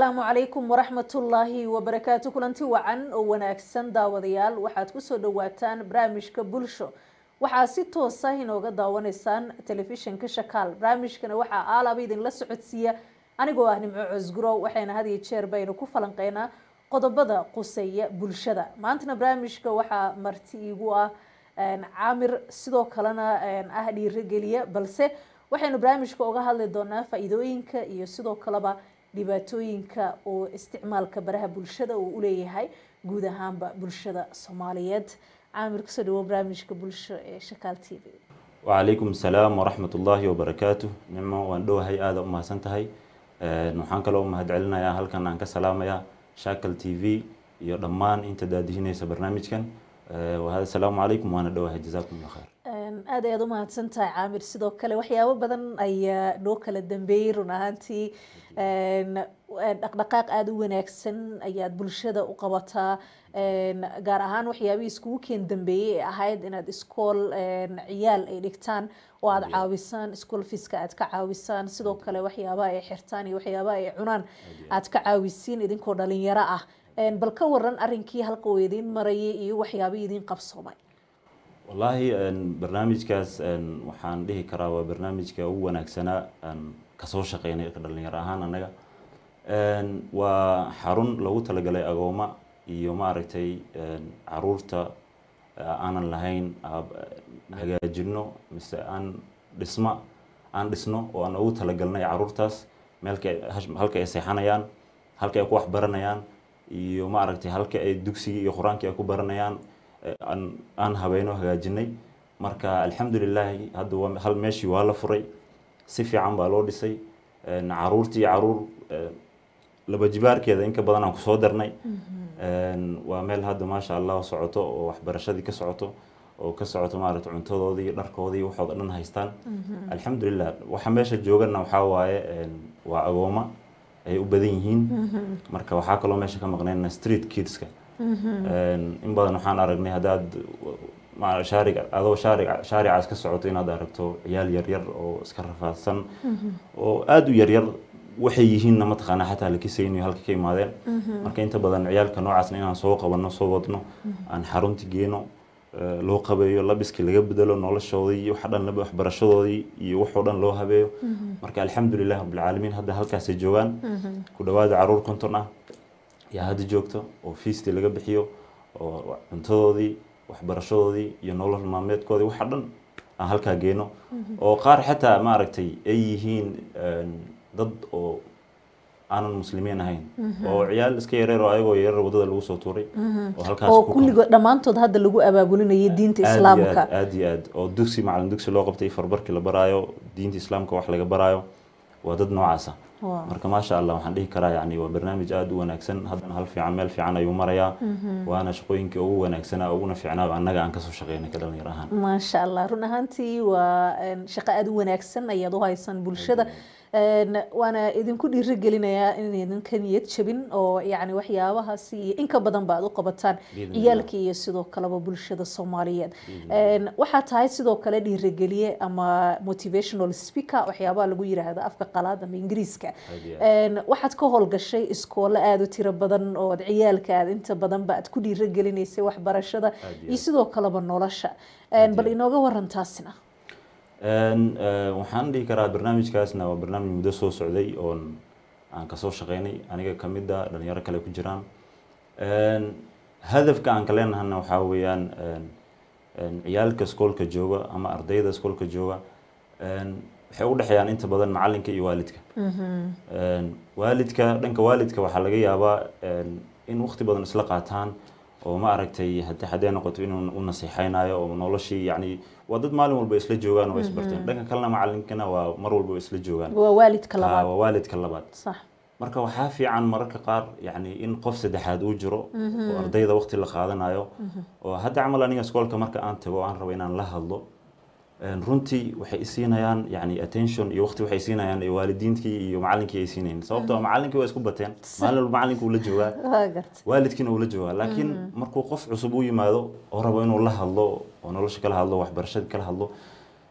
asalaamu calaykum waraxmatullaahi wabarakaatu kulanti wacan oo wanaagsan daawadayaal waxaad kusoo dhawaataan barnaamijka bulsho waxaa si toosa inooga daawanaysaan telefishinka shakaal barnaamijkana waxaa aalaba idinla socodsiiya anigoo ah nimco cosgurow waxayna had iyo jeer baynu ku falanqeynaa qodobada quseeya bulshada maantana barnaamijka waxaa marti iigu ah caamir sidoo kalena ah dhiirogeliya balse waxaynu barnaamijka uga hadli doonaa faa-iidooyinka iyo sidoo kaleba dhibaatooyinka oo isticmaalka baraha bulshada uu uleeyahay guud ahaanba bulshada soomaaliyeed caamir kusoo dhawo barnaamijka bulsho ee shakaal t v wacalaykum asalaam waraxmat ullaahi wabarakaatu nimo waan dhowahay aada u mahadsan tahay waxaan kaloo u mahad celinayaa halkan aan ka salaamayaa shakal t v iyo dhammaan inta daadihinaysa barnaamijkan asalaamu calaykum waana dhowahay jazaakum allah khayr aad ayaad u mahadsan tahay caamir sidoo kale waxyaabo badan ayaa noo kala dambeeyey run ahaantii dhaqdhaqaaq aada u wanaagsan ayaad bulshada u qabataa gaar ahaan waxyaabihii iskugu keen dambeeyey ee ahayd inaad iskool ciyaal ay dhigtaan oo aada caawisaan iskool fiska aad ka caawisaan sidoo kale waxyaabaha ay xirtaan iyo waxyaabaha ay cunaan aad ka caawisiin idinkoo dhalinyaro ah bal ka waran arrinkii halka uu idiin marayay iyo waxyaabihii idiin qabsoomay wallaahi barnaamijkaas waxaan dhihi karaa waa barnaamijka ugu wanaagsanaa kasoo shaqeynay dhalinyaro ahaan annaga waa xarun lagu talagalay agooma iyo maaragtay caruurta aanan lahayn hagaajino mise aan dhisma aan dhisno oo aan ugu talagalnay caruurtaas meelka halka ay seexanayaan halka ay ku waxbaranayaan iyo maaragtay halka ay dugsigii iyo qur-aankii ay ku baranayaan aan habeyno hagaajinay marka alxamdulilaahi hadda hal meeshii waa la furay si fiican baa loo dhisay caruurtii caruur laba jibaarkeeda inka badan aan kusoo darnay waa meel hadda maasha allah socoto oo waxbarashadii ka socoto oo ka socoto maaragta cuntadoodii dharkoodii waxooda dhan haystaan alxamdulilah waxa meesha joogana waxaa waaye waa agooma ay u badan yihiin marka waxaa kaloo meesha ka maqnayna street kidska in badan waxaan aragnay haddaad shaarig adoo shaarig shaaricaas ka socoto inaad aragto ciyaal yaryar oo iska rafaadsan oo aada u yaryar waxay yihiinna mataqaanaa xataa la kisaynayo halka ka imaadeen marka inta badan ciyaalka noocaasna inaan soo qabanno soo wadno aan xarunti geeno loo qabeeyo labiskii laga bedelo noloshoodii iyo waxa dhan waxbarashadoodii iyo waxoo dhan loo habeeyo marka alxamdulilah rabbilcaalamiin hadda halkaasay joogaan ku dhawaada caruur konton ah yaa hadda joogto oo fiistii laga bixiyo oo cuntadoodii waxbarashadoodii iyo nolol maalmeedkoodii waxa dhan aan halkaa geeno oo qaar xataa maaragtay ay yihiin dad oo aanan muslimiin ahayn oo ciyaal iska yareer oo ayagoo yareer wadada lagu soo tuuray oo halkaas oo kulligood dhammaantood hadda lagu abaabulinayay diinta islaamka aad iyo aad oo dugsi macalin dugsi loo qabtay farbarkii la baraayo diinta islaamka wax laga baraayo waa dad noocaasa marka maasha allah waxaan dhihi karaa yani waa barnaamij aada u wanaagsan haddana hal fiican meel fiican ayuu marayaa waana shaqooyinkii ugu wanaagsanaa uguna fiicnaa annaga aan kasoo shaqeynay ka dhalinyar ahaan maasha allah run ahaantii waa shaqo aada u wanaagsan ayaad u haysaan bulshada waana idinku dhiirigelinayaa in idinka niyad jabin oo yani waxyaabahaasi iyo inka badan ba aad u qabataan ciyaalka iyo sidoo kaleba bulshada soomaaliyeed waxaa tahay sidoo kale dhiirigeliye ama motivational speaker waxyaabaha lagu yiraahdo afka qalaad ama ingiriiska waxaad ka howlgashay iskoolo aada u tiro badan oo ciyaalka aad inta badanba aad ku dhiirigelinaysay waxbarashada iyo sidoo kaleba nolosha bal inooga waran taasina waxaan dhihi karaa barnaamijkaasna waa barnaamij muddo soo socday oon aan kasoo shaqeynay aniga kamida dhalinyaro kale ku jiraan hadafka aan ka leenahana waxaa weeyaan ciyaalka iskoolka jooga ama ardayda iskoolka jooga waxay u dhexeeyaan inta badan macalinka iyo waalidka waalidka dhanka waalidka waxaa laga yaabaa in waqti badan isla qaataan oo ma aragtay hadi haddee noqoto inuu u nasiixaynayo oo noloshii yani waa dad maalin walba isla joogaan oo isbarteen dhanka kalena macalinkana waa mar walba isla joogaan waa waalidka labaad waa waalidka labaad sax marka waxaa fiican mararka qaar yani in qof saddexaad uu jiro oo ardayda waqti la qaadanayo oo hadda camal aniga iskoolka marka aan tago aan rabo inaan la hadlo runtii waxay isiinayaan yani attention iyo waqti waxay siinayaan waalidiintii iyo macalinkii ay siinayeen sababtoo macalinkii waa isku bateen maalin walba macalinka uu la joogaa waalidkiina uu la joogaa laakiin markuu qof cusub u yimaado oo rabo inuu la hadlo oo nolosha kala hadlo waxbarashada kala hadlo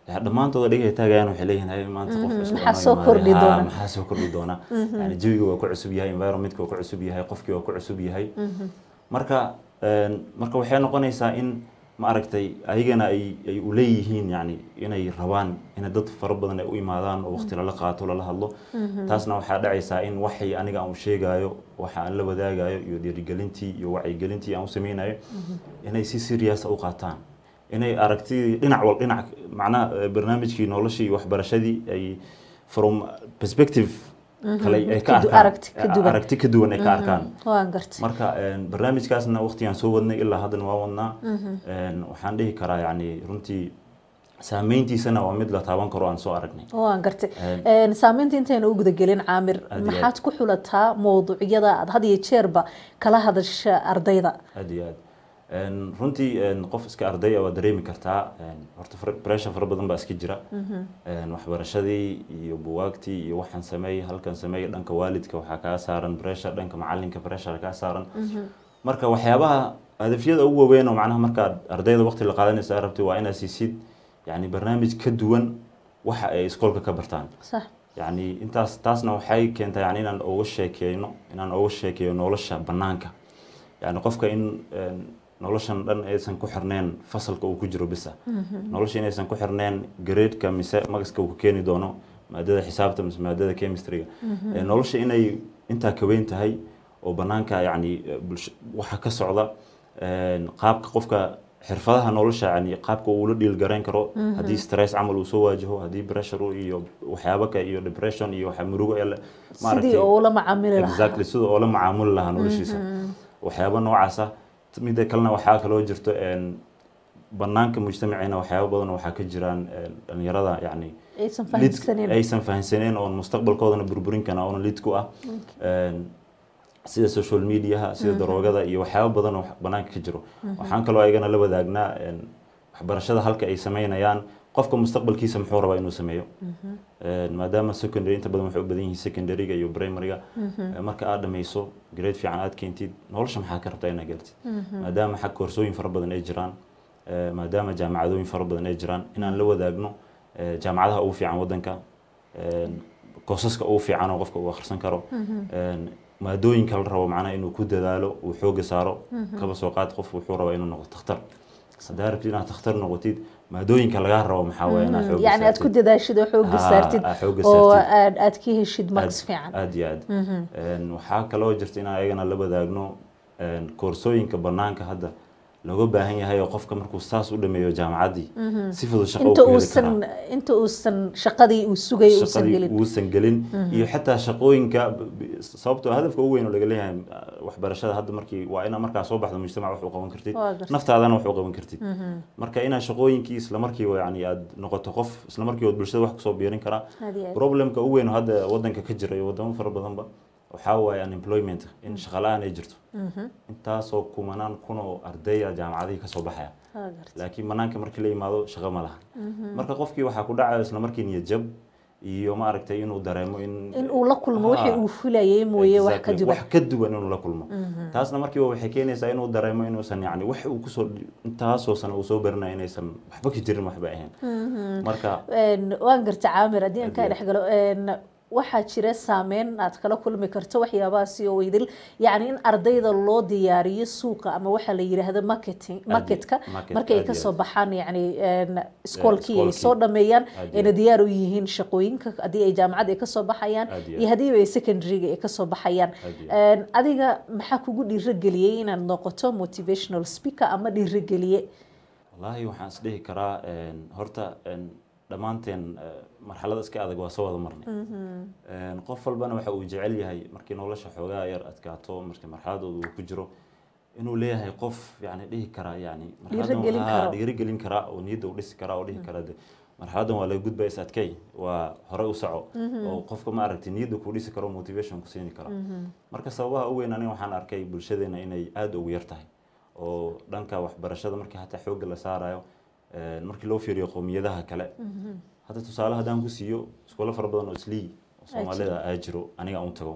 Ya, dhammaantooda dhigay taagayaan waxay leeyihin "Hay, maanta qof cusub maxaa anoo soo imaaday." kordhi Ha, doona? maxaa soo kordhi doona yani jawiga waa ku cusub yahay environmentka waa ku cusub yahay qofkii waa ku cusub yahay marka een, marka waxay noqonaysaa in ma aragtay ayagana ay ay u leeyihiin yani inay rabaan in dad fara badan ay u imaadaan oo waqti lala qaato lala hadlo taasna waxaa dhacaysaa in waxay aniga aan u sheegayo waxa aan la wadaagayo iyo dhiirigelintii iyo wacyigelintii aan u sameynayo inay si serious u qaataan inay aragtidii dhinac wal dhinac macnaha eh, barnaamijkii noloshii iyo waxbarashadii ay from perspective kale ay ka Ka du- arkaan aragti ka duwan. aragti ka duwan ay ka arkaan waan gartay marka een, barnaamijkaasna waqtigaan soo wadnay ilaa haddana waa wadnaa Een, waxaan dhihi karaa yani runtii saameyntiisana waa mid la taaban karo aan soo aragnay waan gartay Een, Een, saameynta intayna u gudagelin caamir Aad iyo maxaad ku xulataa mowduucyada aad had iyo jeerba kala hadasha ardayda aad iyo aad Een, runtii een, qof iska ardaya waa dareemi kartaa een, horta far- pressure fara badan baa iska jira Een, waxbarashadii iyo buwaagtii iyo waxaan sameeyey halkan sameeyey dhanka waalidka waxaa kaa saaran pressure dhanka macalinka pressure kaa saaran marka waxyaabaha hadafyada ugu waaweyn oo macnaha markaad ardayda waqti la qaadanaysa aad rabtay waa inaad siisid yani barnaamij ka duwan waxa ay iskoolka ka bartaan sax yani intaas taasna waxay keentaa yani inaan uga sheekeyno inaan uga sheekeeyo nolosha banaanka yani qofka in een, noloshan dhan aysan ku xirneen fasalka uu ku jiro bisa nolosha inaysan ku xirneen gradeeka mise magaska uu ku keeni doono maadada xisaabta mise maadada chemistryga Ee, nolosha inay intaa ka weyn tahay oo banaanka yani eh, bulsho waxa ka socda een, qaabka qofka xirfadaha nolosha yani qaabka uu la dhiil garayn karo haddii stress camal uu soo waajaho haddii pressure uu iyo waxyaabo ka iyo depression iyo waxa murugo ee la- sidii oo ula macaamili lahaa exactly sida oo la macaamuli lahaa noloshiisa waxyaabo noocaasa midda kalena waxaa kaloo jirto een, banaanka mujtamaceena waxyaabo badan oo waxaa ka jiraan een, dhalinyarada yani aysan lid- fahamsanin aysan fahansaneen oon mustaqbalkoodana burburin kana oona lid ku ah Een, sida social mediaha sida daroogada iyo waxyaabo badan oo banaanka ka jiro waxaan kaloo ayagana la wadaagnaa een, waxbarashada halka ay sameynayaan qofka mustaqbalkiisa muxuu rabaa inuu sameeyo Een, maadaama secondary inta badan waxay u badan yihiin secondaryga iyo primaryga Ee, marka aad dhammayso grade fiican aad keentid nolosha maxaa ka rabtaa inaad gaartid maadaama xag koorsooyin fara badan ay jiraan ee, maadaama jaamacadooyin fara badan ay jiraan inaan la wadaagno ee, jaamacadaha ugu fiican wadanka een, koosaska ugu fiican oo qofka uu akhrisan karo een, maadooyinka la rabo macnaha inuu ku dadaalo uu xooga saaro kaba soo qaad qof wuxuu rabaa inuu noqdo takhtar haddaa rabtid inaad takhtar noqotid maadooyinka lagaa rabo maxaa waaye inaad xooga yani aad ku saartid. dadaashid oo xooga Haa, saartid aad xooga oo saartid. aad aad ka heshid max fiican aad iyo aad Een, waxaa kaloo jirta in ayagana la wadaagno een, koorsooyinka banaanka hadda looga baahan yahay oo qofka markuu saas u dhameeyo jaamacaddii si fudud shaqo inta u heli uusan karaa inta uusan shaqadii uu sugay uusan shaqadii gelin uusan gelin iyo xataa shaqooyinka b- b- sababtoo hadafka ugu weyn oo laga leeyahay ah, waxbarashada hadda markii waa inaad markaa soo baxdo mujtamac wax u qaban kartid Waa gartay. naftaadana wax u qaban kartid marka inaad shaqooyinkii isla markiiba yani aad noqoto qof isla markiiba bulshada wax kusoo biirin karaa Aad iyo aad. problemka ugu weyn oo hadda wadanka ka jira iyo wadamo fara badanba waxaa waaye unemployment in shaqa la-aan ay jirto intaasoo kumanaan kun oo ardaya jaamacadihii kasoo baxaya Waa gartay. laakiin banaanka markii la yimaado shaqo ma laha marka qofkii waxaa ku dhacayo isla markii niyad jab iyo maaragtay inuu dareemo in in uu la kulmo wixii Ah, uu filayay mooye wax ka exactly, duwan wax ka duwan inuu la kulmo taasna markiiba waxay keenaysaa inuu dareemo inuusan yani wax uu kusoo intaasoo sano uu soo baranayo inaysan waxba ka jirin waxba ahayn marka Een, waan garta caamir haddii aan kaa Haddii- dhex galo een, waxaa jira saameyn aad kala kulmi karto waxyaabahaasi oo idil yacni in ardayda loo diyaariyo suuqa ama waxaa la yidhaahdo marketing marketka market, markay aad iyo kasoo aad. baxaan yacni een, iskoolkii ay iskoolkii. soo dhameeyaan Aad iyo ayna aad. diyaar u yihiin shaqooyinka haddii ay jaamacad ay kasoo baxayaan Aad iyo iyo haddiiba ay secondaryga ay kasoo baxayaan Aad iyo Een, adiga maxaa kugu dhiirigeliyey inaad noqoto motivational speaker ama dhiirigeliye wallaahi waxaan is dhihi karaa een, horta een, dhammaanteen eh, marxalada iska adag waa soo wada marnay Een, qof walbana waxa uu jecel yahay markii nolosha xoogaa yar adkaato markii marxaladooda uu ku jiro inuu leeyahay qof yani dhihi karaa yani marxaladan Dhiirigelin waxaa karo. dhiirigelin karaa oo niyadda u dhisi karaa oo dhihi karaa de marxaladan waa laga gudbaya is adkay waa hore u soco oo qofka ma aragtay niyadda ku dhisi karo motivation ku siini karo marka sababaha ugu weyn aniga waxaan arkay bulshadeena inay aada ugu yar tahay oo dhanka waxbarashada markii hataa xoogga la saarayo een, markii loo fiiriyo qowmiyadaha kale hadda tusaale haddaan ku siiyo iskoolo fara badan oo islii oo soomaalida aa jiro aniga aan u tago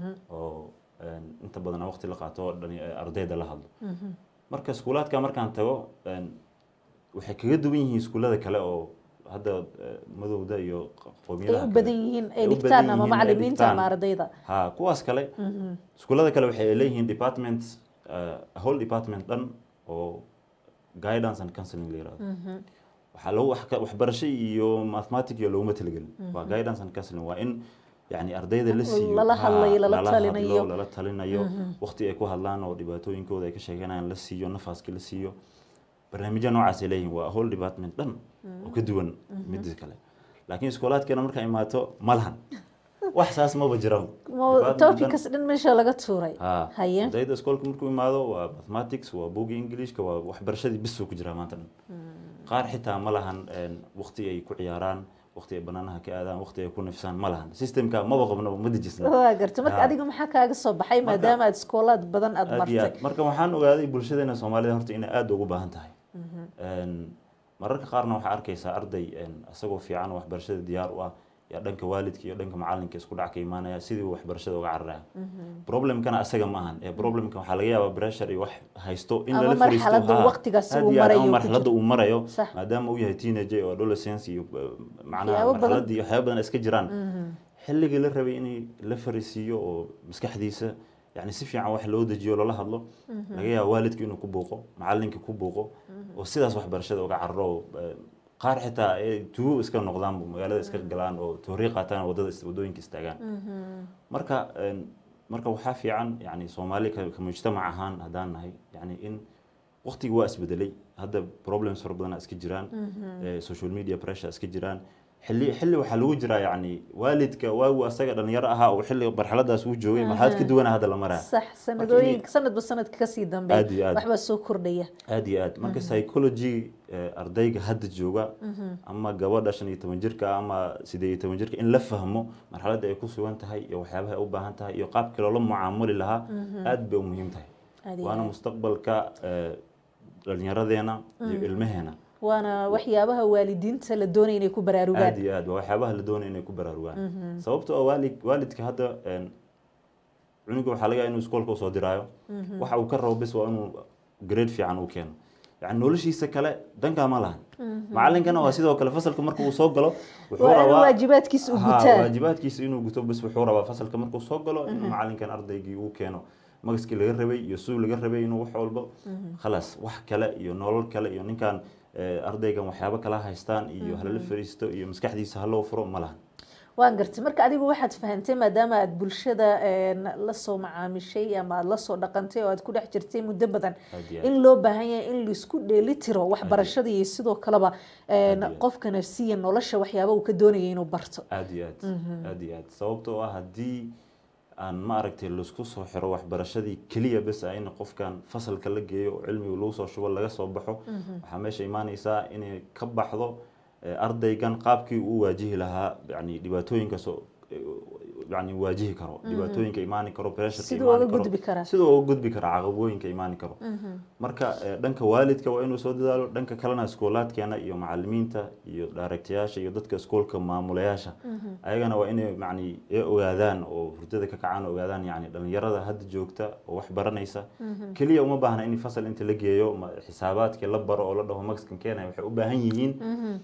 oo een, inta badan aan waqti la qaato oo dhali- ardayda la hadlo marka iskuulaadka markaan tago een, waxay kaga duwan yihiin iskuullada kale oo hadda eh, madowda iyo ay qowmiyadaha u kale. badan yihiin ay Ay u dhigtaan badan ama yihiin ay macalimiinta dhigtaan. ama ardayda ha kuwaas kale iskuullada kale waxay leeyihiin department uh, whole department dhan oo guidance and counseling la yirahdo waxaa lagu wax ka- waxbarasho iyo mathematic iyo looguma talagelin waa guidance and counseling waa in yani ardayda la siiyo Lala ha, hadlayo, lala lala talinayo. hadlo, lala talinayo waqti ay ku hadlaan oo dhibaatooyinkooda ay ka sheeganayaan la siiyo nafaaska la siiyo barnaamijya noocaasay leeyihiin waa whole department dhan oo ka duwan midda kale laakiin iskoolaadkeena markaa imaato ma lahan wax saas maba jiraan Mo- Department dhan- topicaas dhan meesha laga tuuray ha haye ardayda iskoolka markuu imaado waa mathematics waa buugii englishka waa waxbarashadii bisuu ku jiraa maanta dhan qaar xitaa ma lahan een, waqti ay ku ciyaaraan waqti ay banaanaha ka aadaan waqti ay ku nafsaan ma lahan systemka maba qabnaba ma dejisna waa garta marka Ha. adiga maxaa kaaga soo baxay Marka- maadaama aad iskoolaad badan aad aad iyo martay aad marka waxaan ogaaday bulshadeena soomaalida horta inay aada ugu baahan tahay Een, mararka qaarna waxaa arkaysaa arday een, isagoo fiican oo waxbarashada diyaar u ah yaa dhanka waalidka iyo dhanka macalinka isku dhac ka imaanaya sidii uu waxbarashada uga cararaya problemkana asaga ma ahan ee problemka waxaa laga yaabaa pressure iyo wax haysto in Ama lala fariisto marxaladda ha, waqtigaasi aad uu iyo aad, marayo ama ku marxaladda jiro. uu marayo Sax. maadaama uu yahay teenager iyo adolescence iyo eh, macnaha Waxyaabo badan. marxaladii waxyaaba badan iska jiraan xilligii la rabay in la fariisiiyo oo maskaxdiisa yani si fiican wax loo dejiyo loola hadlo laga yaaba waalidka inuu ku buuqo macalinka ku buuqo oo sidaas waxbarashada uga cararo oo, eh, qaar xitaa ay tugo iska noqdaan magaalada iska galaan oo toori qaataan wadada is- wadooyinka istaagaan marka een, marka waxaa fiican yani soomaali ka ka mujtamac ahaan haddaan nahay yani in waqtiga waa isbedelay hadda problems fara badan iska jiraan eh, social media pressure iska jiraan xilli xilli waxaa lagu jiraa yani waalidka waagu asaga dhalinyaro ahaa oo xilli marxaladaas uu joogay marxalad ka duwana hadda la maraya sax sanadooyin sanadba sanadka kasii dambeeya Aad iyo aad. waxbaa soo kordhaya aad iyo aad marka psychology eh, ardayga hadda jooga ama gabadha shan iyo toban jirka ama sideed iyo toban jirka in la fahmo marxaladda ay ku sugan tahay iyo waxyaabaha ay u baahan tahay iyo qaabkii loola mucaamuli lahaa aad bay u muhiim tahay Aad iyo waana aad. mustaqbalka eh, dhalinyaradeena iyo ilmaheena waana waxyaabaha waalidiinta la doonaya inay ku aad baraarugaan iyo aad waa waxyaabaha la doonaya inay ku baraarugaan sababtoo ah waalid waalidka hadda een, cunuga waxaa laga yaabaa inuu iskoolka usoo diraayo waxa uu ka rabo bis waa inuu grade fiican u keeno yani noloshiisa kale dankaa ma lahan macalinkana waa sidoo kale fasalka marka uu soo galo wuxuu waa inuu rabaa waajibaadkiisa u Ha, gutaa waajibaadkiisa inuu guto bas wuxuu rabaa fasalka markuu soo galo inuu macalinkan ardaygii uu keeno magaskii laga rabay iyo suu laga rabay inuu wax walba khalaas wax kale iyo nolol kale iyo ninkan eh, ardaygan waxyaabo kala haystaan iyo halala fariisto iyo maskaxdiisa haloo furo ma lahan waan gartay marka adigu waxaad fahantay maadaama aad bulshada een, la soo macaamishay ama aad la soo dhaqantay oo aad ku dhex jirtay muddo badan Aad iyo aad. in loo baahan yahay in laisku dheeli tiro waxbarashada iyo sidoo kaleba een, Aad iyo aad. qofka nafsiya nolosha waxyaaba uu ka doonaya inuu barto aad iyo aad aad iyo aad sababtoo ah haddii aan ma aragtay laisku soo xiro waxbarashadii keliya bes ah in qofkan fasalka la geeyo oo cilmiga lagu soo shubo laga soo baxo waxaa meesha imaaneysaa inay ka baxdo eh, ardaygan qaabkii uu waajihi lahaa yani dhibaatooyinka soo yani waajihi karo dhibaatooyinka imaani karo pressureka Siduu imaani uga karo gudbi karaa. siduu uga gudbi kara caqabooyinka imaani karo marka eh, dhanka waalidka waa inuu soo dadaalo dhanka kalena iskoolaadkeena iyo macalimiinta iyo daaragtayaasha iyo dadka iskoolka maamulayaasha ayagana waa inay yani ay ogaadaan oo hurdada ka kacaan ogaadaan yani dhalinyarada hadda joogta oo wax baranaysa keliya uma baahna in fasal inta la geeyo ma- xisaabaadkii la baro oo la dhaho maxkan keenaya waxay u baahan yihiin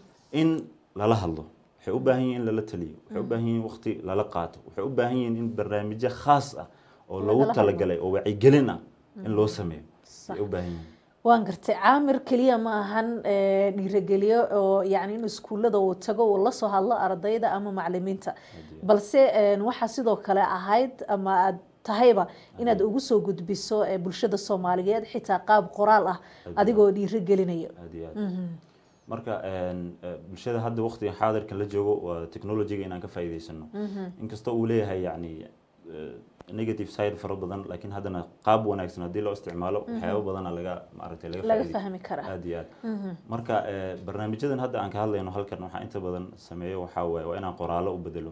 in lala hadlo waxay u baahan yihiin in lala taliyo waxay u baahan yihiin waqti lala qaato waxay u baahan yihiin in barnaamijyo khaas ah oo Lagala lagu hadlo. talagalay oo wacyigelin ah in loo sameeyo Sax. ay u baahan yihiin waan gartay caamir keliya ma ahan ee, dhiirigeliyo oo yani in iskuullada uu tago uu la soo hadlo ardayda ama macalimiinta balse een, waxaa sidoo kale ahayd ama aad tahayba inaad ugu soo gudbiso ee, bulshada soomaaliyeed xitaa qaab qoraal ah adigoo dhiirigelinayo aad iyo aad marka een, eh, bulshada hadda waqtiga xaadirka la joogo waa technologyga inaan ka faa'iidaysano inkastoo uu leeyahay yani eh, negative side fara badan laakiin haddana qaab wanaagsan haddii loo isticmaalo waxyaabo badana laga maaragtay laga laga faa'iiday- fahmi karaa aad iyo aad marka eh, barnaamijyadan hadda aan ka hadlayno halkan waxaa inta badan sameeyo waxaa waaye waa inaan qoraallo u bedelo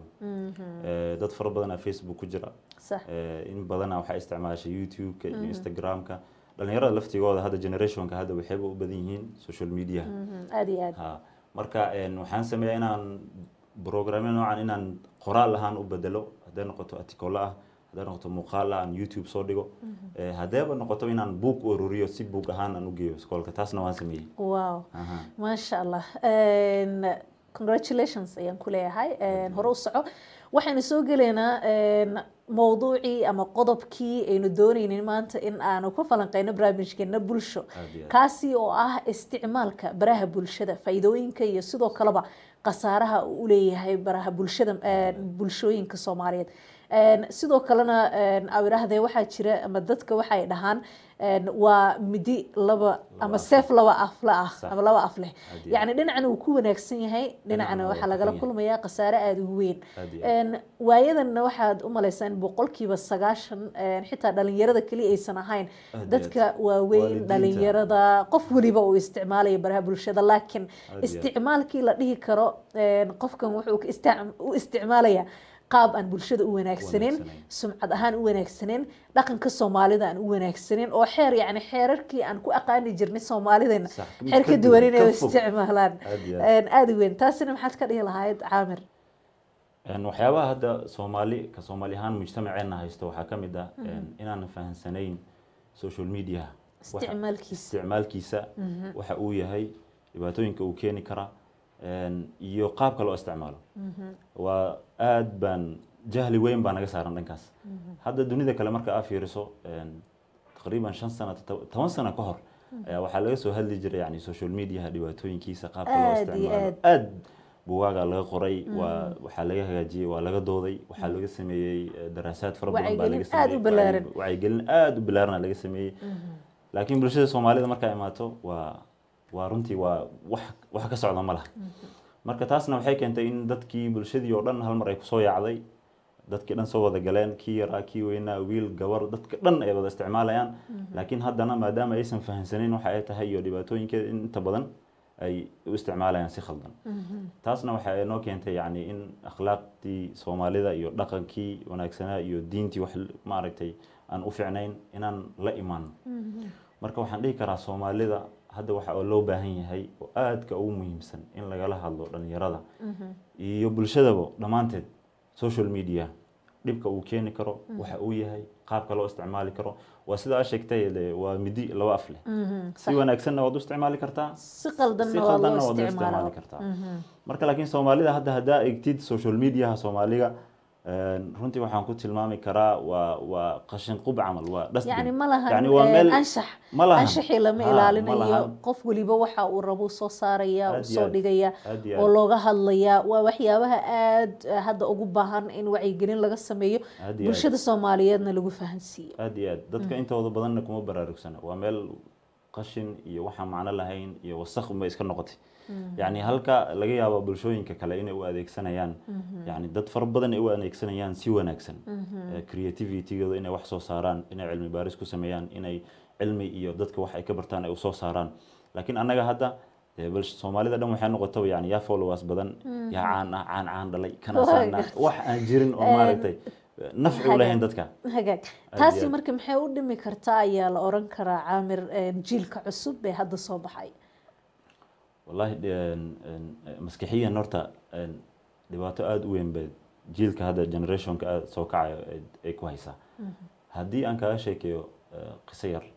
Eh, dad fara badan aa facebook ku jira sax Eh, in badana waxaa isticmaasha youtube-ka iyo instagram-ka dhalinyarada laftigooda hadda generationka hadda waxayba u badan yihiin social media Mhm, aad iyo aad ha marka een, waxaan sameeyaa inaan programyo noocan inaan qoraal ahaan u bedelo hadday noqoto articolo ah hadday noqoto muuqaal ah aan youtube soo dhigo Eh, haddeeba noqoto inaan buug u ururiyo si buug ahaan aan u geeyo iskoolka taasna waan sameeyey wow Aha. maasha allah Een, congratulations ayaan ku leeyahay Een, hore u soco waxaynu soo gelaynaa een, mowduucii ama qodobkii aynu doonaynin maanta in aanu ku falanqeyno barnaamijkeena bulsho Aad iyo aad. kaasi oo ah isticmaalka baraha bulshada faa'iidooyinka iyo sidoo kaleba khasaaraha uu u leeyahay baraha bulshada een, bulshooyinka soomaaliyeed Een, sidoo kalena een, awiraahdee waxaa jira ama dadka waxay dhahaan een, waa midi laba ama af seef laba afle ah Sax. ama laba af leh Aad iyo aad. yacni dhinacna uu ku wanaagsan yahay Dhinacna dhinacna waa waxaa lagala kafan yahay. kulmayaa khasaare aada u weyn Aad iyo aad. Een, waayadanna waxaad u malaysaan in boqolkiiba sagaashan een, xitaa dhalinyarada keliya aysan ahayn Aad iyo dadka aad. waaweyn Waalidiinta. dhalinyarada qof weliba uu isticmaalaya baraha bulshada laakiin Aad iyo aad. isticmaalkii la dhihi karo een, qofkan wuxuu ka istic- u isticmaalaya qaab aan bulshada u wanaagsaneyn Wanaagsaneyn. sumcad ahaan u wanaagsaneyn dhaqanka soomaalida aan u wanaagsaneyn oo xeer yacni xeerarkii aan ku aqaani jirnay soomaalideena Sax, mid xeer ka ka duwan inay ka u fog. isticmaalaan Aad iyo aad. Een, aada u weyn taasina maxaad ka dhihi lahayd caamir Een, waxyaabaha hadda soomaali ka soomaali ahaan mujtamaceena haysto waxaa ka mid ah een, inaanan fahansanayn social media waxa- isticmaalkiisa isticmaalkiisa waxa uu yahay dhibaatooyinka uu keeni kara een, iyo qaabka loo isticmaalo waa aad baan jahli weyn baa naga saaran dhankaas hadda dunida kale marka aa fiiriso een, taqriiban shan sano to- toban sano ka hor ayaa waxaa laga soo hadli jiray yani social mediaha dhibaatooyinkiisa qaabka loo Aad iyo isticmaalo aad. aad buugaaga laga qoray waa waxaa laga hagaajiyey waa laga dooday waxaa laga sameeyey eh, daraasaad fara badan baa laga Wacyigelin aad u sameeyey ballaaran. wacyi- wacyigelin aad u ballaaran laga sameeyey laakiin bulshada soomaalida markaa imaato waa waa runtii waa wax wax ka socda ma laha marka taasna waxay keentay in dadkii bulshadii oo dhan hal mar ay kusoo yaacday dadkii dhan soo wada galeen kii yaraa kii weynaa wiil gabar dadka dhan ay wada isticmaalayaan laakiin haddana maadaama aysan fahansanin waxa ay tahay iyo dhibaatooyinkeeda in inta badan ay u isticmaalayaan si khaldan taasna waxa ay noo keentay yani in akhlaaqdii soomaalida iyo dhaqankii wanaagsanaa iyo diintii wax maaragtay aan u fiicnayn inaan la imaano marka waxaan dhihi karaa soomaalida hadda waxa oo loo baahan yahay oo aadka ugu muhiimsan in lagala hadlo dhalinyarada iyo bulshadaba dhammaanteed social media dhibka uu keeni karo waxa uu yahay qaabka loo isticmaali karo waa sida aa sheegtay de waa midi laba af leh si wanaagsanna waad u isticmaali kartaa si si qaldanna waa loo qaldanna waad u isticmaalaa isticmaali kartaa marka laakiin soomaalida hadda haddaa egtid social mediaha soomaaliga een, runtii waxaan ku tilmaami karaa waa waa qashin qub camal waa dustbin. yacni ma lahan Yacni waa een, meel anshax ma lahan. anshaxii lama Ha, ma ilaalinayo lahan. qof weliba waxa uu rabo soo saaraya Aad uu iyo soo aad. dhigaya Aad iyo oo aad. looga hadlaya waa waxyaabaha aada hadda ugu baahan in wacyigelin laga sameeyo Aad iyo aad. bulshada soomaaliyeedna lagu fahansiiyo aad iyo aad dadka intooda badanna kuma baraarugsana waa meel qashin iyo waxaan macno lahayn iyo wasakh unbay iska noqotay yacni halka laga yaabo bulshooyinka kale inay u adeegsanayaan yacni dad fara badan ay u adeegsanayaan si wanaagsan Eh, creativity-gooda inay wax soo saaraan inay cilmi baaris ku sameeyaan inay cilmi iyo dadka wax ay ka bartaan ay usoo saaraan laakiin annaga hadda dee bal soomaalida dhan waxay noqotaba yani yaa followers badan yaa caan ah caan caan dhalay kana Waa saana gartay. wax aan jirin oo maaragtay nafci u lahayn dadka hagaag Aad taasi iyo aad. marka maxay u dhimi kartaa ayaa la oran karaa caamir een, jiilka cusub ee hadda soo baxay wallahi een, een, maskixiyan horta een, dhibaato aada u weyn bay jiilka hadda generationka aada soo kacayo ay- ay ku haysaa haddii aan kaga sheekeeyo eh, qiso yar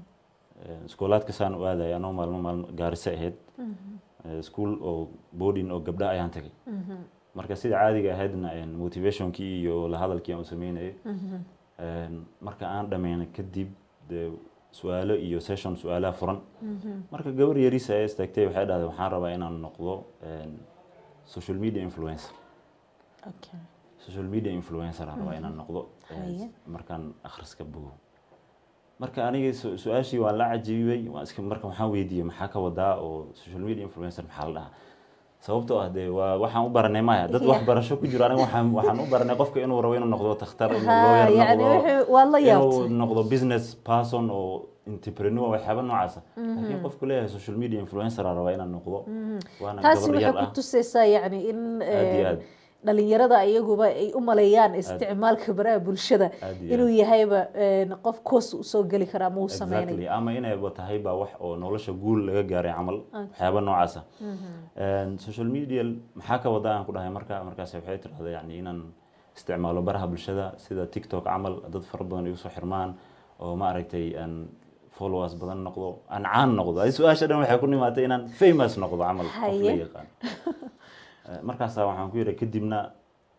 Eh, iskoolaadka saan u aadaya anoo maalmo maalmo gaariso ahayd Eh, school oo boarding oo gabdha ayaan tagay marka sida caadiga ahaydna een, motivationkii iyo la hadalkii aan u sameynayay Een, marka aan dhameynay kadib dee su-aalo iyo session su-aalaha furan marka gabar yariisa ee istaagtay waxay dhahday waxaan rabaa inaan noqdo een, social media influencer okay. social media influencer aan rabaa inaan noqdo eh, Haye. markaan akhriska bogo marka aniga su- su-aashii waan la cajiibay waan iska marka waxaan weydiiyey maxaa ka wadaa oo social media influencer maxaa la dhahaa sababtoo ah dee waa waxaan u baranay maya dad wax barasho ku jiro aniga waxaan waxaan u baranay qofka inuu rabo inuu noqdo takhtar inuu Ha, lawyer yacni noqdo wuxuu- waad la inuu yaabtay noqdo business person oo entrepreneur waxyaaba noocaasa laakiin qofku leeyahay social media influencer aan rabaa inaan noqdo waana taasi gabar waxay yar ku ah tusaysaa yacni in Aad iyo een, aad. dhalinyarada iyaguba ay u maleeyaan isticmaalka baraha bulshada Aad iyo inuu yahayba een, qof koos usoo geli kara ama uu sameynayo exactly ama inayba tahay baa wax oo nolosha guul laga gaaray camal waxyaaba noocaasa Een, social media maxaa ka wada aan ku dhahay marka markaas waxay tirahda yani inaan isticmaalo baraha bulshada sida tiktok camal dad fara badan igu soo xirmaan oo ma aragtay aan followers badan noqdo aan caan noqdo ay su-aasha dhan waxay ku nimaatay inaan famous noqdo camal qof la Haye. yaqaan Eh, markaasaa waxaan ku yidhi kadibna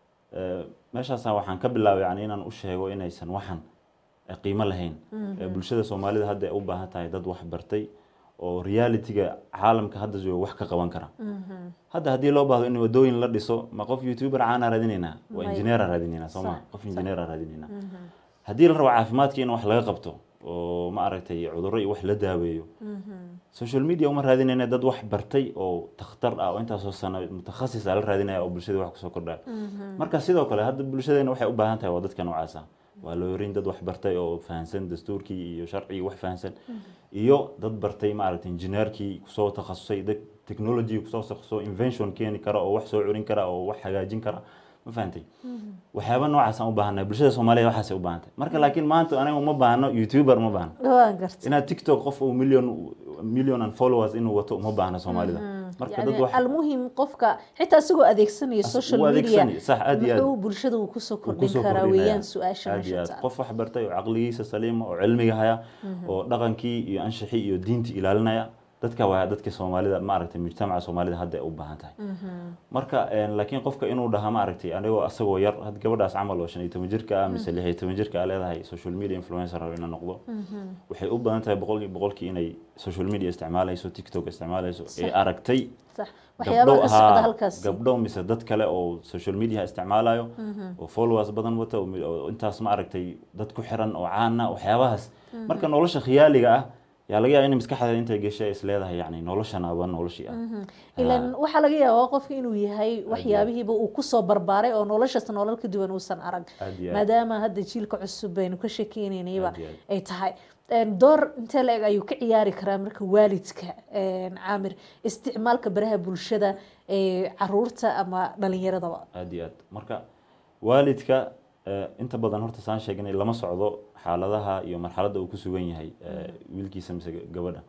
eh, meeshaasaa waxaan ka bilaabay yani inaan u sheego inaysan waxan eh, qiimo lahayn Eh, bulshada soomaalida hadda ay u baahan tahay dad wax bartay oo realityga caalamka hadda jooga wax ka qaban kara hadda haddii loo baahdo in wadooyin la dhiso ma qof youtuber caana raadinaynaa waa May- engineera raadinaynaa soo ma Sax, qof engineera raadinaynaa haddii la rabo caafimaadka in wax laga qabto oo ma aragtay cudurro iyo wax la daaweeyo social media uma raadinayna dad wax bartay oo takhtar ah oo intaasoo sano mutakhasis ah la raadinaya oo bulshada wax kusoo kordhaya marka sidoo kale hadda bulshadeena waxay u baahan tahay waa dadka noocaas ah waa loorin dad wax bartay oo fahansan dastuurkii iyo sharcigii wax fahansan iyo dad bartay ma aragtay injineerkii kusoo takhasusay dad technology kusoo takhasusoo invention keeni kara oo wax soo curin kara oo wax hagaajin kara ma fahantay waxyaaba noocaasaan u baahannahay bulshada soomaaliya waxaasay u baahan tahay marka laakiin maanta aniga uma baahno youtuber uma baahno waan gartay inaad tiktok qof uu million million and followers inuu wato uma baahno soomaalida marka dad yani wax almuhim qofka xitaa isagoo adeegsanaya As- social u media adeegsanaya, sax, aad iyo aad. muxuu bulshada uu kusoo uu kordhin kusoo karaa kordhinaya. weeyaan su-aasha Aad iyo meesha aad. taal qof wax bartay oo caqligiisa saliima oo cilmiga haya oo dhaqankii iyo anshixii iyo diintii ilaalinaya dadka waa dadka soomaalida ma aragtay mujtamaca soomaalida hadda ay u baahan tahay marka een, laakiin qofka inuu dhaha ma aragtay anigoo asagoo yar had gabadhaas camal oo shan iyo toban jirka ah mise lix iyo toban jirka ah leedahay social media influencer rabo inaan noqdo waxay u badan tahay boqolkii boqolkii inay social media isticmaalayso tiktok isticmaalayso ee aragtay sax waxyaabaha ka socda halkaas gabdho mise dad kale oo social media isticmaalayo oo followers badan wata oo mi- oo intaas ma aragtay dad ku xiran oo caana waxyaabahaas marka nolosha khiyaaliga ah yaa laga yaaba in maskaxdeeda intay gashay is leedahay yani noloshan aba noloshii ah ilan waxaa laga yaabaa qofka inuu yahay waxyaabihiiba uu kusoo barbaaray oo noloshaas nolol ka duwan uusan arag Aad iyo aad. maadaama hadda jiilka cusub baynu ka sheekeynaynayba Aad iyo aad. ay tahay Een, door intee la-eg ayuu ka ciyaari karaa marka waalidka een, caamir isticmaalka baraha bulshada ee caruurta ama dhalinyaradaba aad iyo aad marka waalidka eh, inta badan horta saan sheegnay lama socdo xaaladaha iyo marxaladda uu ku sugan yahay eh, wiilkiisa mise gabadha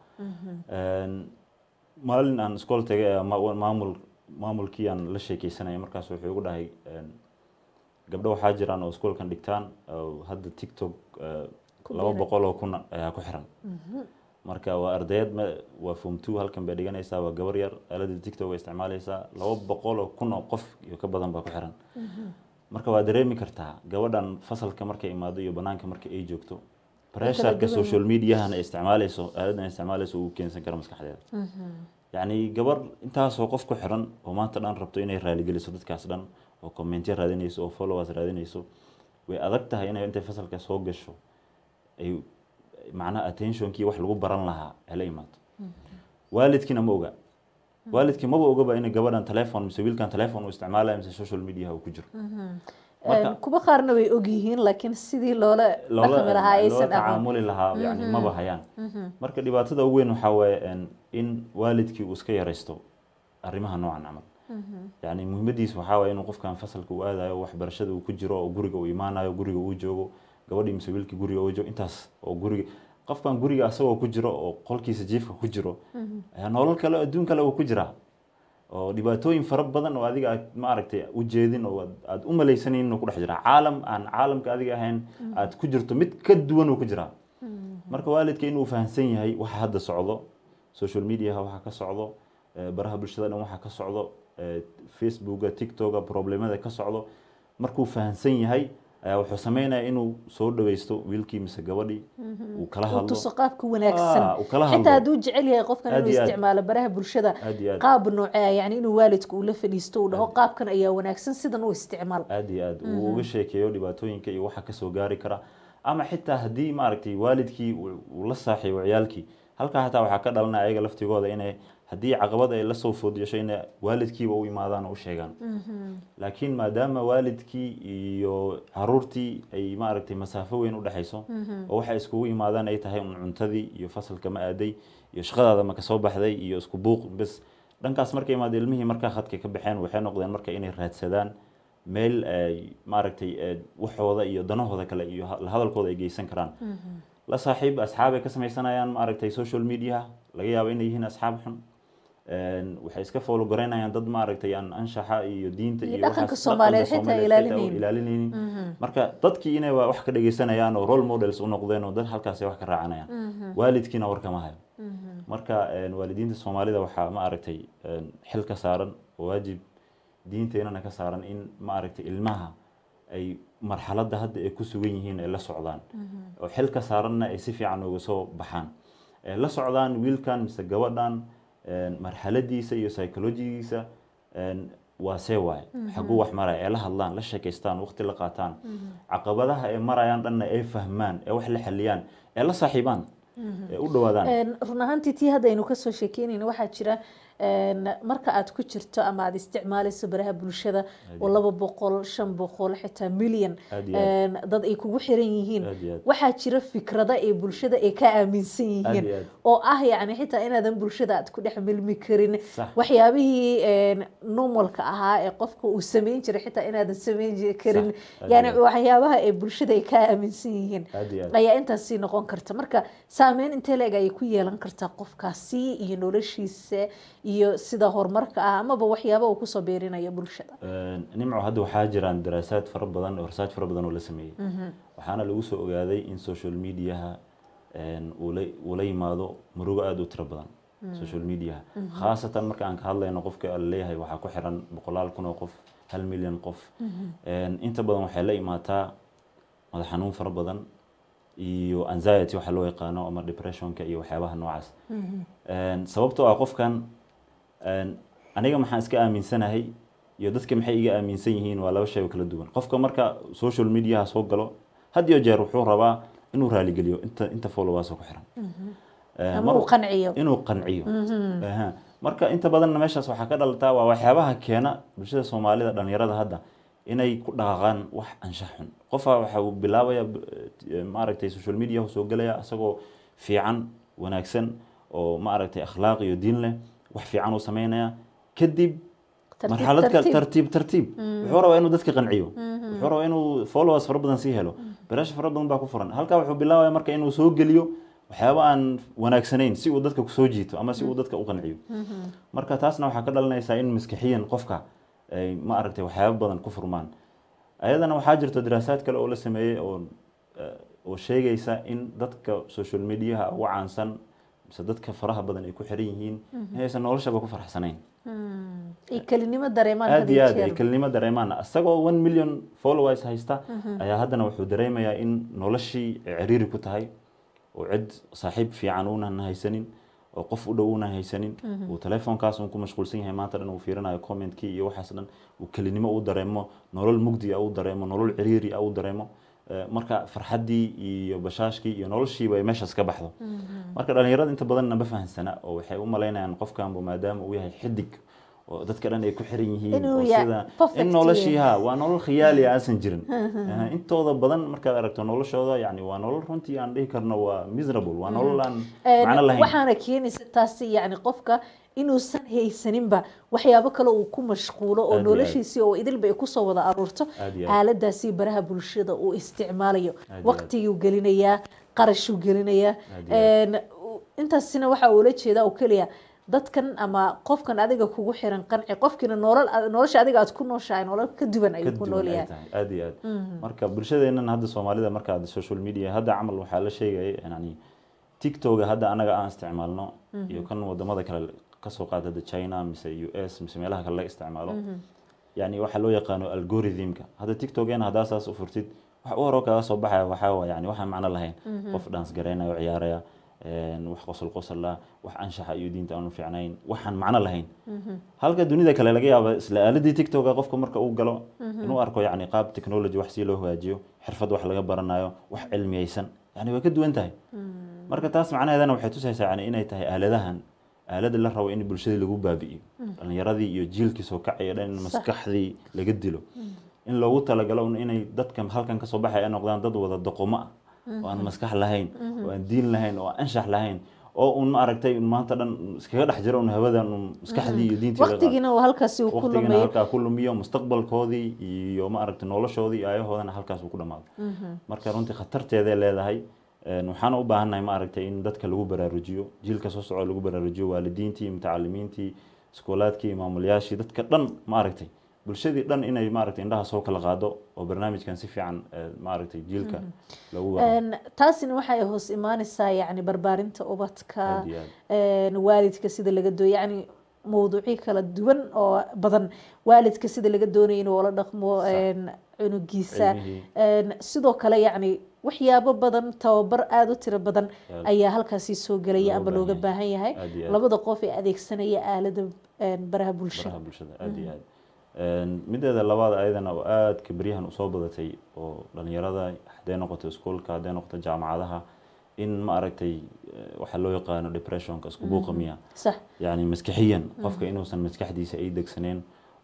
Een, maalin aan iskool tagay ayaa ma- maamul maamulkii aan la sheekeysanaya markaas wuxuu igu dhahay een, gabdho waxaa jiraan oo iskoolkan dhigtaan oo hadda tiktok eh, Ku laba biiray. boqol oo kun ayaa ku xiran marka waa ardayad ma- waa form two halkan bay dhiganaysaa waa gabar yar aaladda tiktok ay isticmaalaysaa laba boqol oo kun oo qof iyo ka badan baa ku xiran marka waa dareemi kartaa gabadhan fasalka markay imaado iyo banaanka marka ay joogto pressureka duwan. social mediahan ay isticmaalayso aaladdan ay isticmaalayso uu keensan kara maskaxdeeda yacni gabar intaasoo qof ku xiran oo maanta dhan rabto inay raaligeliso dadkaas dhan oo commentyo raadinayso oo followers raadinayso way adag tahay inay intay fasalka soo gasho ay macnaha attentionkii wax lagu baran lahaa ay la imaato waalidkiina ma oga waalidkii maba ogaba in gabadhan telephone mise wiilkan telephone uu isticmaalayo mise social media uu ku jiro Marka- Een, kuwa qaarna way ogyihiin laakiin sidii loola loola dhaqmi lahaa loola aysan aqoon tacaamuli lahaa yani maba hayaan marka dhibaatada ugu weyn waxaa waaye een, in waalidkii uu iska yaraysto arrimaha noocan camal yani muhiimadiisa waxaa waaye inuu qofkan fasalka uu aadayo waxbarashada uu ku jiro oo guriga uu imaanayo guriga uu joogo gabadhii mise wiilkii guriga uu joogo intaas oo guriga qofkan guriga asagoo ku jiro oo qolkiisa jiifka ku jiro ayaa nolol kale adduun kale uu ku jiraa oo dhibaatooyin fara badan oo adiga aad ma aragtay u jeedin oo aad- aad u malaysanin inuu ku dhex jiraa caalam aan caalamka adiga ahayn aad ku jirto mid ka duwan uu ku jiraa marka waalidka inuu fahamsan yahay waxa hadda socdo social mediaha waxa ka socdo eh, baraha bulshada dhan waxa ka socdo eh, facebooka tiktoka problemada ka socdo markuu fahamsan yahay ayaa wuxuu sameynaya inuu soo dhaweysto wiilkii mise gabadhii uu kala uu hadlo tuso qaabka wanaagsan Ah, uu kala hadlo. xitaa hadduu jecel yahay qofkan Aad inuu iyo aad. isticmaalo baraha bulshada aad iyo aad qaab noocea yani inuu waalidku uu la fadhiisto uu dhaho qaabkan ayaa wanaagsan sidan u isticmaal aad iyo aad uu uga sheekeeyo dhibaatooyinka iyo waxa kasoo gaari kara ama xitaa haddii maaragtay waalidkii uu uu la saaxiibo ciyaalkii halkaa xataa waxaa ka dhalanaya ayaga laftigooda inay haddii caqabad ay lasoo food yeesho inay waalidkiiba u imaadaan oo u sheegaan laakiin maadaama waalidkii iyo caruurtii ay maaragtay masaafo weyn u dhexayso oo waxay iskugu imaadaan ay tahay un cuntadii iyo fasalka ma aaday iyo shaqadaada ma kasoo baxday iyo isku buuq bes dhankaas markay imaado ilmihii markaa khadka ka baxeen waxay noqdeen marka inay raadsadaan meel ay maaragtay eh, waxooda iyo danahooda kale iyo ha- hadalkooda ay geysan karaan la saaxiib asxaab ay ka samaysanayaan maaragtay social media laga yaabo inay yihiin asxaab xun Een, waxay iska foolo goreynayaan dad maaragtay aan anshaxa iyo diinta Iyo iyo dhaqanka waxaas- Soomaaliyeed dhaqanka xitaa Soomaaliyeed xitaa ilaalinaynin. ilaalinaynin marka dadkii inay wa- wax ka dhegeysanayaan oo role models u noqdeen oo dad halkaas ay wax ka raacanayaan waalidkiina war kama hayo marka een, waalidiinta soomaalida waxaa ma aragtay een, xil ka saaran oo waajib diinteenana ka saaran in maaragtay ilmaha ay marxaladda hadda ay ku sugan yihiin ay la socdaan oo xil ka saaranna ay si fiican uga soo baxaan ay la socdaan wiilkan mise gabadhan een, marxaladiisa iyo psychologigiisa een, waa see waaye xaguu wax maraya ay la hadlaan la sheekaystaan waqti la qaataan caqabadaha ay marayaan dhanna ay fahmaan ee wax la xaliyaan ee la saaxiibaan ee u dhawaadaan Een, run ahaantii tii hadda aynu kasoo sheekeynayna waxaa jira een, marka aad ku jirto ama aad isticmaalayso baraha bulshada oo laba boqol shan boqol xitaa milyan Aad iyo een, dad ay kugu xiran yihiin Aad iyo aad. waxaa jira fikrada ay bulshada ay ka aaminsan yihiin iyo aad. oo ah yacni xitaa inaadan bulshada aad ku dhex milmi karin Sax. waxyaabihii een, normalka ahaa ee qofka uu sameyn jiray xitaa inaadan sameyn ji- karin Sax. Aad yani iyo aad. waxyaabaha ay bulshada ay ka aaminsan yihiin Aad iyo aad. ayaa intaasi noqon karta marka saameyn intee leeg ayay ku yeelan kartaa qofkaasi iyo noloshiisa iyo sida horumarka ah amaba waxyaaba uu kusoo beerinayo bulshada Een, nimco hadda waxaa jiraan daraasaad fara badan oo research fara badan oo la sameeyey waxaana lagu soo ogaaday in social mediaha een, uu la- uu la yimaado murugo aada u tiro badan social mediaha khaasatan marka aan ka hadlayno qofka la leeyahay waxaa ku xiran boqolaal kun oo qof hal milyan qof Een, inta badan waxay la imaataa madax xanuun fara badan iyo anxiety waxa loo yaqaano ama depressionka iyo waxyaabaha noocaas Een, sababtoo ah qofkan een, aniga maxaan iska aaminsanahay iyo dadka maxay iga aaminsan yihiin waa laba shay oo kala duwan qofka marka social mediaha soo galo had iyo jeer wuxuu rabaa inuu raaligeliyo inta inta followers oo ku xiran Een, ama mar- uu qanciyo inuu qanciyo Aha. marka inta badanna meeshaas waxaa ka dhalataa waa waxyaabaha keena bulshada soomaalida dhalinyarada hadda inay ku dhaqaaqaan wax anshax xun qofa waxa uu bilaabaya b- eh, maaragtay social media soo gelaya isagoo fiican wanaagsan oo maaragtay akhlaaq iyo diin leh wax fiican uu sameynaya kadib Tartiib, marxalad ka tartiib. tartiib tartiib wuxuu rabaa inuu dadka qanciyo wuxuu rabaa inuu followers fara badan sii helo baraasha fara badan baa ku furan halkaa wuxuu bilaabaya marka inuu soo geliyo waxyaaba aan wanaagsanayn si uu dadka kusoo jiito ama si uu dadka u qanciyo marka taasna waxaa ka dhalanaysaa in maskixiyan qofka ay ma aragtay waxyaaba badan ku furmaan ayadana waxaa jirto daraasaad kale oo la sameeyey oo eh, oo sheegaysa in dadka social mediaha ugu caansan mise dadka faraha badan ay ku xiran yihiin inaysan noloshaba ku faraxsanayn ay kelinimo dareemaan aad had iyo iyo aad ay jeer. kelinimo dareemaan isagoo one million followers haysta ayaa haddana wuxuu dareemayaa in noloshii ay ciriiri ku tahay oo cid saaxiib fiican uunan haysanin oo qof u dhow uunan haysanin uu telefoonkaas uun ku mashquulsan yahay maanta dhan uu fiirinayo commentkii iyo waxaas dhan uu kelinimo u dareemo nolol mugdi ah u dareemo nolol ciriiri ah u dareemo Eh, marka farxaddii iyo bashaashkii iyo noloshiiba ay meeshaas ka baxdo marka dhalinyarada inta badanna ma fahansana oo waxay u malaynayaan qofkanbu maadaama uu yahay xidig oo dadka dhan ay ku xiran yihiin Inuu oo ya- sida perfect in noloshii yahay. ha waa nolol khiyaali ah aansan jirin Aha, intooda badan markaad aragto noloshooda yani waa nolol runtii aan dhihi karno waa miserable waa nolol aan Een, macno lahayn waxaana keenaysa taasi yani qofka inuusan haysaninba waxyaabo kale uu ku mashquulo oo Aad iyo aad. noloshiisii oo idilba ay kusoo wada aruurto Aad iyo aad. aaladaasi baraha bulshada uu isticmaalayo Aad iyo aad. waqtiguu gelinayaa qarashuu gelinayaa Aad iyo Een, u- intaasina waxa ula jeedaa oo keliya dadkan ama qofkan adiga kugu xiran qanci qofkiina nolol nolosha adiga aad ku nooshahay nolol ka duwan ka ayuu ku duwan nool ay yahay tahay aad iyo aad marka bulshadeennan hadda soomaalida markaad social media hadda camal waxaa la sheegaya yani tiktoga hadda anaga aan isticmaalno iyo kan wadamada kale kasoo qaata hadda china mise u s mise meelaha kale laga isticmaalo yani waxaa loo yaqaano algorithmka hadda tiktogeena haddaa saas u furtid wax u horoo kaga soo baxaya waxaa waa yani waxaan macno lahayn qof dhans garaynaya oo ciyaaraya een, wax qosol qosol ah wax anshaxa iyo diinta aanu fiicnayn waxaan macno lahayn halka dunida kale laga yaaba isla aaladii tiktoka qofka marka uu galo inuu arko yani qaab technology wax si loo hagaajiyo xirfad wax laga baranayo wax cilmiyeysan yani way ka duwan tahay marka taas macnaheedana waxay tusaysaa yani inay tahay aaladahan aalada la rabo in bulshadii lagu baabi'iyo dhalinyaradii iyo jiilkii soo kacaya dhan in maskaxdii laga dilo in loogu talagalo un inay dadka halkan kasoo baxaya ay noqdaan dad wada doqomo ah oo aan maskax lahayn oo aan diin lahayn oo aan anshax lahayn oo un ma aragtay un maanta dhan iskaga dhex jiro un hawadan un maskaxdii iyo diintii laga qaado. waqtigiina uu halkaasi uu ku waqtigana lumayo halkaa ku lumiyo mustaqbalkoodii iyo ma aragtay noloshoodii iyo ayahoodana halkaas uu ku dhamaado marka runtii khatarteeday leedahay Een, waxaana u baahannahay ma aragtay in dadka lagu baraarujiyo jiilka soo soco lagu baraarujiyo waalidiintii mutacalimiintii iskoolaadkii maamulayaashii dadka dhan ma aragtay bulshadii dhan inay ma aragtay indhaha soo kala qaado oo barnaamijkan si fiican eh, ma aragtay jiilka lagu wado Een, taasina waxay hoos imaanaysaa yani barbaarinta ubadka Aad iyo aad. een, waalidka sida laga dooyo yani mawduucyo kala duwan oo badan waalidka sida laga doonaya inuu la dhaqmo een, cunugiisa Cilmihii. een, sidoo kale yacni waxyaabo badan tababar aada u tiro badan Aad. ayaa halkaasi soo gelaya Looga ama looga baahan baahan yahay Aad iyo aad. labada qof ee adeegsanaya aalada een, baraha bulshada baraha bulshada aad iyo aad Een, mideeda labaad ayadana oo aadka beryahan usoo badatay oo dhalinyarada hadday noqoto iskuolka hadday noqoto jaamacadaha in ma aragtay eh, waxa loo yaqaano depressionka isku buuqa miya sax yani maskaxiyan qofka inuusan maskaxdiisa ay degsaneen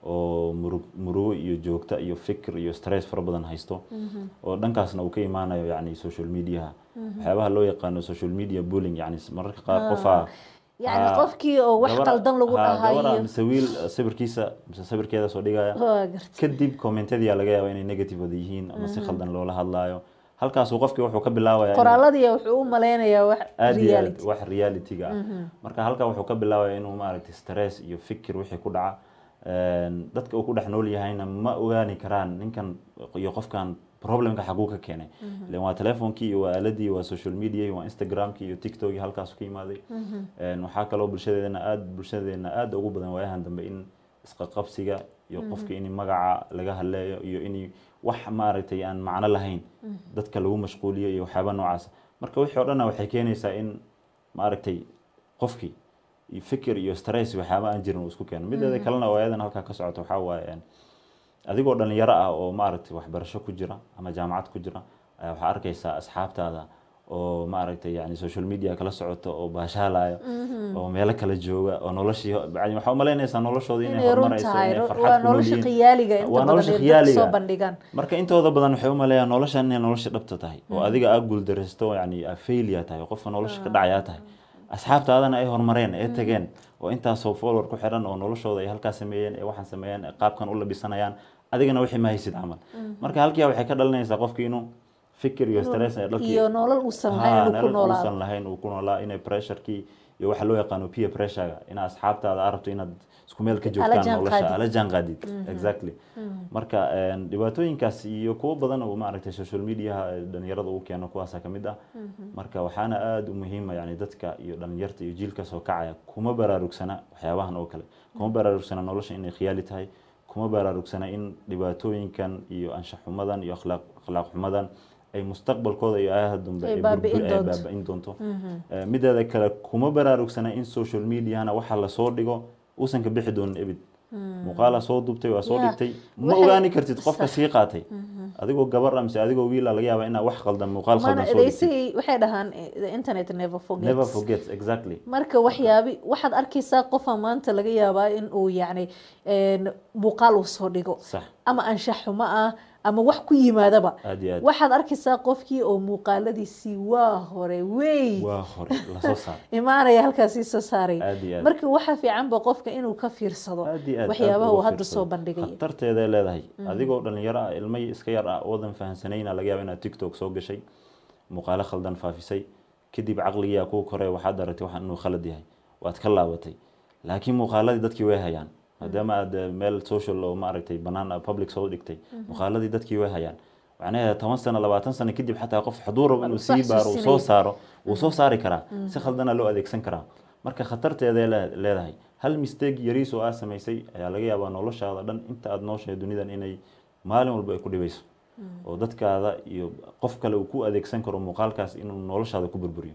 oo murug murugo iyo joogta iyo fikir iyo stress fara badan haysto oo dhankaasna uu ka imaanayo yani social mediaha waxyaabaha loo yaqaano social media bullying yani mararka qaar qofaa yacni Ah, qofkii oo wax gabar- qaldan lagu ha, gabar dhahayo mise wiil eh, sawirkiisa mise sawirkeeda soo dhigaya waa garta kadib commentadiyaa laga yaaba inay negative wada yihiin ama si khaldan loola hadlaayo halkaasuu qofkii wuxuu ka bilaabaya inuu- qoraaladii wuxuu u maleynayaa wax aad iyo aad reality wax reality-ga ah marka halkaa wuxuu ka bilaabaya inuu maaragtay stress iyo fikir wixii ku dhaca Een, dadka uu ku dhex nool yahayna ma ogaani karaan ninkan iyo qofkan problemka xaguu ka keenay ilen waa telefoonkii iyo waa aaladii waa social media waa instagramkii iyo tiktokii halkaasu ka imaaday Een, waxaa kaloo bulshadeedana aad bulshadeena aad ugu badan waayahan dambe in isqaqabsiga iyo qofka in magaca laga hadleeyo iyo in wax maaragtay aan macno lahayn dadka lagu mashquuliyo iyo waxyaaba noocaas marka wixii o dhanna waxay keenaysaa in maaragtay qofkii iyo fikir iyo stress waxyaaba aan jirin uu isku keeno mideeda kalena oo ayadan halkaa ka socoto waxaa waaye een, adigoo dhalinyaro ah oo maaragtay waxbarasho ku jira ama jaamacad ku jira ayaa waxaa arkaysaa asxaabtaada oo maaragtay yani social media kala socoto oo baashaalayo oo meelo kala jooga oo noloshii yani waxaa umalaynaysaa noloshooda inay inay run horumarayso tahay inay waa farxad ku nolosha noolyihiin khiyaaliga inta waa badan nolosha ee dadka khiyaaliga. soo bandhigaan marka intooda badan waxay umaleeyaan noloshan inay nolosha dhabta tahay oo adiga aa guuldaraysto yani aa failure tahay oo qofka nolosha ka dhacayaa tahay asxaabtaadana ay horumareen ee tageen oo intaasoo follower ku xiran oo noloshooda ay halkaa sameeyeen ee waxaan sameeyeen ee qaabkan u labisanayaan adigana wixii ma haysid camal marka halkiia waxay ka dhalinaysaa qofki inuu fikir iyo stress ee dhalkii iyo nolol uusan Ha, lahayn inuu ku nolol noolaado uusan lahayn uu ku noolaa inay pressurekii iyo waxa loo yaqaano peer pressurega ina asxaabtaada aad rabto inaad isku meel ka joogtaan jaan nolosha qaadid. ala jaan qaadid exactly marka een, dhibaatooyinkaas iyo kuwo badan oo maaragtay social mediaha ee dhalinyarada uu keeno kuwaasa kamid ah marka waxaana aada u muhiima yani dadka iyo dhalinyarta iyo jiilka soo kacaya kuma baraarugsana waxyaabahan oo kale kuma baraarugsana nolosha inay khiyaali tahay kuma baraarugsana in dhibaatooyinkan iyo anshax xumadan iyo akhlaaq akhlaaq xumadan ay mustaqbalkooda iyo aayaha dambe Ay ay baabi'in burbur- ay doonto. baabi'in doonto Eh, mideeda kale kuma baraarugsana in social mediahana waxa lasoo dhigo uusan ka bixi doonin ebid muuqaala soo duubtay waa soo Yeah. dhigtay ma Waxay- ogaani kartid qofka Sax. sii qaatay adigoo gabar ah mise adigoo wiila laga yaaba inaa wax qaldan muuqaal mana khaldan soo dhigtay edeysay waxay dhahaan eh, the internet never forgets never forget exactly marka waxyaabi waxaad arkaysaa qofa maanta laga yaabaa in uu yacni een, muuqaal uu soo dhigo sax ama anshax xumo ah ama wax ku yimaadaba aad iyo aad waxaad arkaysaa qofkii oo muuqaaladiisii waa hore wey waa hore lasoo saar imaanaya halkaasii soo saaray aad iyo aad marka waxaa fiicanba qofka inuu ka fiirsado aad iyo aad waxyaabaha aad uu uga hadda fiirsado. soo bandhigaya khatarteeday leedahay adigoo dhalinyaro ah ilmo iska yar ah oodan fahansanayna laga yaaba inaad tiktok soo gashay muuqaalo khaldan faafisay kadib caqligiyaa kuu korey waxaad aragtay waxaan inuu khalad yahay waad ka laabatay laakiin muuqaaladii dadkii way hayaan maadaama aad eh, meel social oo maaragtay banaan ah, public soo dhigtay muuqaaladii dadkii way hayaan macnaheeda toban sano labaatan sano kadib xataa qof hadduu rabo inuu Sax sii baaro uu susinaya. soo saaro wuu soo saari karaa si khaldana loo adeegsan karaa marka khatarteeday le- leedahay hal mistake yariis oo aad samaysay ayaa laga yaabaa noloshaada dhan inta aad nooshahay dunidan inay maalin walba ay ku dhibayso oo dadkaada iyo qof kale uu ku adeegsan karo muuqaalkaas inuu noloshaada ku burburiyo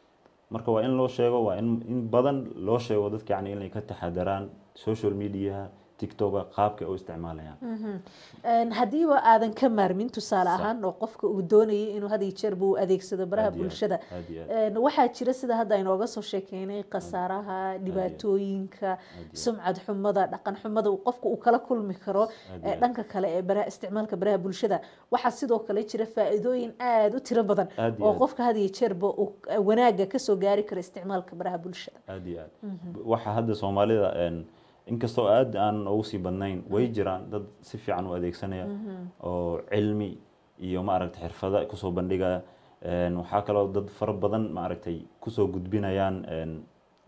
marka waa in loo sheego waa in in badan loo sheego dadka yani inay ka taxadaraan social mediaha tiktoka qaabka ay u isticmaalayaan Een, haddiiba aadan ka maarmin tusaale Sax. ahaan oo qofka uu doonayay inuu had iyo jeerba uu adeegsado baraha Aad iyo aad, bulshada aad iyo aad. Een, waxaa jira sida hadda aynooga soo sheekeynay khasaaraha dhibaatooyinka sumcad xumada dhaqan xumada uu qofka uu kala kulmi karo Aad iyo ee aad. dhanka kale ee baraha isticmaalka baraha bulshada waxaa sidoo kale jira faa'iidooyin aada u tiro badan Aad iyo oo aad. qofka had iyo jeerba uu wanaaga kasoo gaari karo isticmaalka baraha bulshada aad iyo aad waxa hadda soomaalida een, inkastoo aad aan ugu sii badnayn way jiraan dad si fiican u adeegsanaya oo cilmi iyo maaragtay xirfada kusoo bandhigaya Een, waxaa kaloo dad fara badan maaragtay kusoo gudbinayaan een,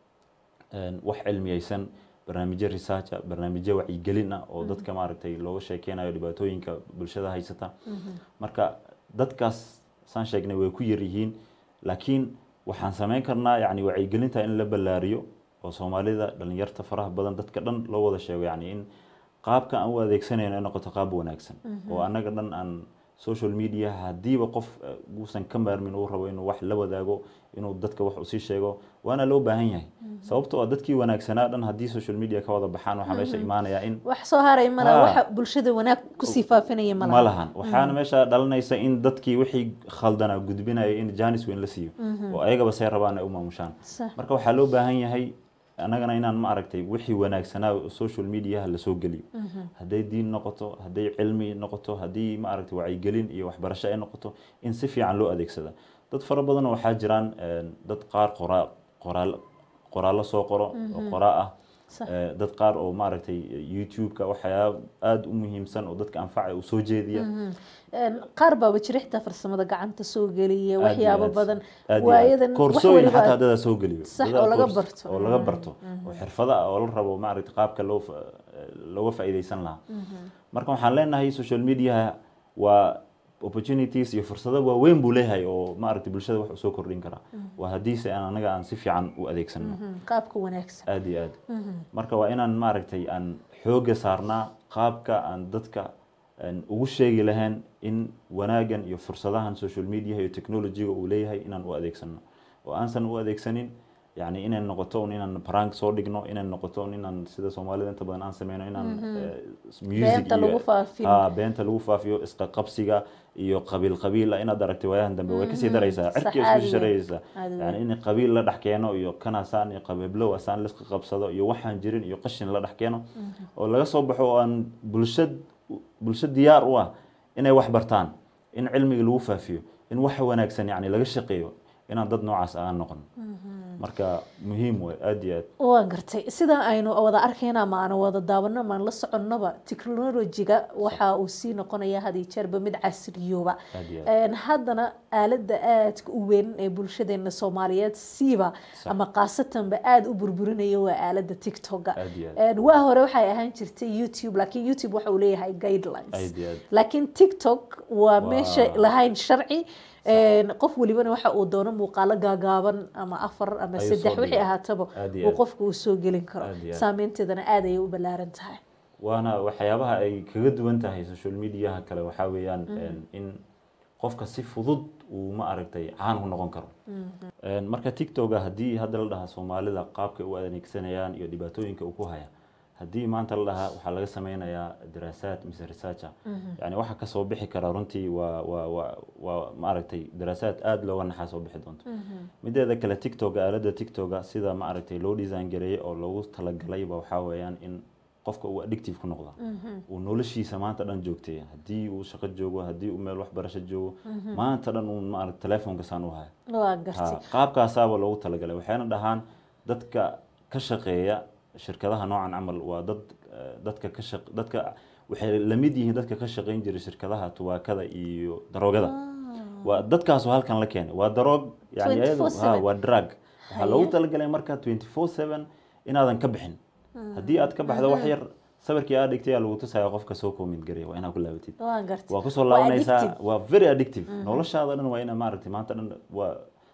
een, wax cilmiyeysan barnaamijyo research ah barnaamijyo wacyigelin ah oo dadka maaragtay looga sheekeynayo dhibaatooyinka bulshada haysata marka dadkaas saan sheegnay way ku yar yihiin laakiin waxaan sameyn karnaa yani wacyigelinta in la ballaariyo oo soomaalida dhalinyarta faraha badan dadka dhan loo wada sheego yani in qaabka aan u adeegsanayno ay noqoto qaab wanaagsan oo annaga dhan aan social media haddiiba qof eh, uusan ka maarmin uu rabo inuu wax la wadaago inuu dadka wax usii sheego waana loo baahan yahay sababtoo ah dadkii wanaagsanaa dhan haddii social media ka wada baxaan waxaa meesha imaanaya in wax soo haray mala Ha. waxa bulshada wanaag kusii faafinaya ma mala lahan waxaana meesha dhalanaysa in dadkii wixii khaldanaa gudbinaya in janis weyn la siiyo oo ayagaba say rabaan ay u maamushaan Sax. marka waxaa loo baahan yahay annagana inaan ma aragtay wixii wanaagsanaa oo social mediaha lasoo geliyo hadday diin noqoto hadday cilmi noqoto haddii ma aragtay wacyigelin iyo waxbarasho ay noqoto in si fiican loo adeegsada dad fara badan oo waxaa jiraan een, dad qaar qoraa qoraal qoraallo soo qoro oo qoraa ah Sax. Eh, dad qaar oo maaragtay youtube-ka waxyaaba aada u muhiimsan oo dadka anfacay u soo jeediya Een, qaar baaba jira xitaa farsamada gacanta soo geliya Aad iyo waxyaabo aad. badan Aad iyo aad. waayadan wax koorsooyin waliba xataa dadaa soo geliyo Sax, Dadaa oo laga koors- barto. oo laga barto oo xirfado ah oo la rabo maaragtay qaabka loo fa- looga faa'iidaysan lahaa marka waxaan leenahay social media waa opportunities iyo fursado waaweyn buu leeyahay oo maaragtay bulshada wax usoo kordhin karaa waa haddiise aan anaga aan si fiican u adeegsano Mhm, qaabka wanaagsan aad iyo aad marka waa inaan maaragtay aan xooga saarnaa qaabka aan dadka aan ugu sheegi lahayn in wanaagan iyo fursadahan social media iyo technologyga uu leeyahay inaan u adeegsano oo aansan u adeegsanin yani inay noqoto un inaan prank soo dhigno inay noqoto un inaan sida soomaalida inta badan aan sameyno inaan eh, music Beenta iyo- lagu faafin. Ah, beenta lagu faafiyo isqa qabsiga iyo qabiil qabiil ah inaad aragtay waayahan dambe way kasii daraysaa Sax, cirkii caadi isku weyn. sharayaysaa Caadi yani in qabiil la dhex keeno iyo kanasaan iyo qabiiblow asaan laska qabsado iyo waxaan jirin iyo qashin la dhex keeno oo laga soo baxo oo aan bulshad bulsho diyaar u ah inay wax bartaan in cilmiga lagu faafiyo in wax wanaagsan yani laga shaqeeyo inaan dad noocaas aan noqon marka muhiim way aad iyo aad waan gartay sida aynu wada arkayna ama aan wada daawano ama aan la soconnoba technologiga waxa uu sii noqonaya had iyo jeerba mid casriyooba aad iyo aad Een, haddana aaladda aadka u weyn ee bulshadeena soomaaliyeed siiba Sax. ama khaasatanba aada u burburinaya waa aaladda tiktoka aad iyo aad Een, waa hore waxay ahaan jirtay youtube laakiin youtube waxa uu leeyahay guidelines aad iyo aad laakiin tiktok waa Waa- meesha lahayn sharci Een, qof walibana waxa uu doono muuqaalo gaagaaban ama afar ama Ayuu saddex soo wixii dhigaa. ahaataba Aad iyo uu aad. qofku uu soo gelin karo Aad iyo aad. saameynteedana aad ayay u ballaaran tahay waana waxyaabaha ay kaga duwan tahay social mediaha kale waxaa weeyaan een, in qofka si fudud uu ma aragtay caan u noqon karo Een, marka tiktoka haddii hadda la dhahaa soomaalida qaabka u adeegsanayaan iyo dhibaatooyinka uu ku haya haddii maanta la dhahaa waxaa laga sameynayaa daraasaad mise researcher yani waxa kasoo bixi kara runtii waa waa waa waa ma aragtay daraasaad aada looga naxaa soo bixi doonto mideeda kale tiktoka aaladda tiktoka sida ma aragtay loo design gareeyay oo loogu talagalayba waxaa weeyaan in qofka uu addictive ku noqda uu noloshiisa maanta dhan joogtay haddii uu shaqo joogo haddii uu meel waxbarasho joogo maanta dhan uu maaragta telefoonka saan u hayo waa gartay Ha, qaabkaasaaba loogu talagalay waxayna dhahaan dadka ka shaqeeya shirkadaha noocan camal waa dad eh, dadka ka shaq dadka waxay la mid yihiin dadka ka shaqeyn jiray shirkadaha tubaakada iyo daroogada waa dadkaasoo halkan la keenay waa daroog yani iyadu 24/7. ha waa drug waxaa Haya. loogu talagalay marka 24/7 inaadan ka bixin haddii aad ka baxdo wax yar sawirkii aad dhigtay aa lagu tusaya qofka soo comment gareya waa inaad ku laabatid waa gartay waa kusoo Waa laabanaysaa addictive. waa very addictive noloshaada dhan waa ina maaragtay maanta dhan waa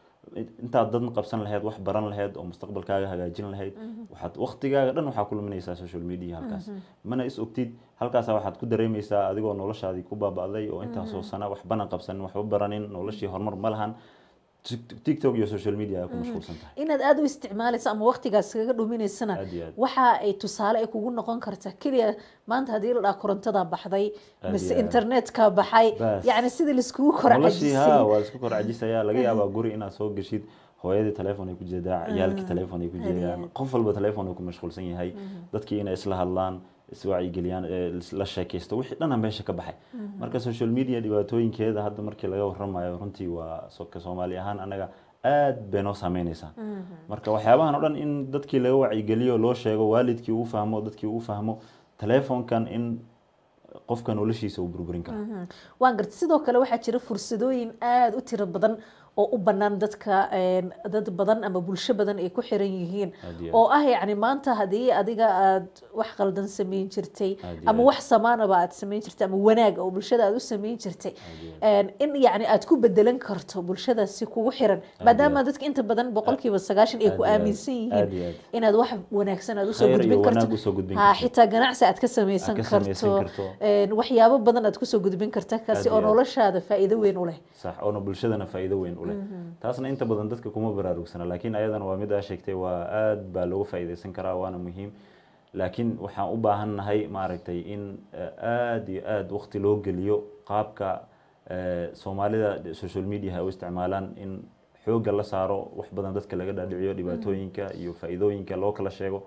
intaad dad qabsan lahayd wax baran lahayd oo mustaqbalkaaga hagaajin lahayd waxaad waqtigaaga dhan waxaa ku luminaysaa social media halkaas mana is ogtid halkaasa waxaad ku dareemaysaa adigoo noloshaadii ku baaba'day oo intaasoo sana waxbana qabsanin waxba baranin noloshii horumar ma lahan Tik- tiktok iyo social media ay ku mashquulsan tahay inaad aada u isticmaalayso ama waqtigaas kaga dhuminaysana Aad iyo aad. waxa ay tusaale ay kugu noqon karta keliya maanta haddii la dhaha korontada baxday Aad mise iyo aad. internetka baxay Bas. yacni sidii laiskugu kor noloshii ha cajisay waa isku kor cajisaya laga yaabaa guri inaad soo geshid hooyadii telefoon ay ku jeedaa ciyaalkii telefoon ay ku Aad iyo jeedaan aad. qof walba telefoon uu ku mashquulsan yahay dadkii inay isla hadlaan iswacyigeliyaan ee la sheekaysto wixii dhana meesha ka baxay marka social media dhibaatooyinkeeda hadda markii laga waramayo runtii waa so- ka soomaali ahaan anaga aad bay noo saameynaysaa marka waxyaabahan oo dhan in dadkii laga wacyigeliyo loo sheego waalidkii uu fahmo dadkii uu fahmo telefoonkan in qofka noloshiisa uu burburin karo waan gartay sidoo kale waxaa jira fursadooyin aada u tiro badan oo u bannaan dadka een, dad badan ama bulsho badan ay ku xiran yihiin Aad iyo oo ah yacni maanta haddii adiga aad wax qaldan samayn jirtay Aad iyo ama aad. wax samaanaba aad samayn jirtay ama wanaag oo bulshada aad u samayn jirtay een, in yacni aad ku bedelan karto bulshadaasi kugu xiran maadaama dadka inta badan boqolkiiba sagaashan ay Aad ku iyo aad. aaminsan Aad iyo yihiin aad. inaad wax wanaagsan aad usoo Khayr iyo gudbin wanaag karto usoo gudbin ha karto. xitaa ganacsi aad ka samaysan Aad ka samaysan karto karto. een, waxyaabo badan aad kusoo gudbin karta kaasi Aad oo iyo aad. noloshaada faa'iido weyn u leh sax oona bulshadana faa'iido weyn u leh taasna inta badan dadka kuma baraarugsana laakiin ayadana waa mid aa sheegtay waa aad baa looga faa'iidaysan karaa waana muhiim laakiin waxaan u baahannahay maaragtay in eh, aad iyo aad waqti loo geliyo qaabka eh, soomaalida social media u isticmaalaan in xoogga la saaro wax badan dadka laga dhaadhiciyo dhibaatooyinka iyo faa'iidooyinka loo kala sheego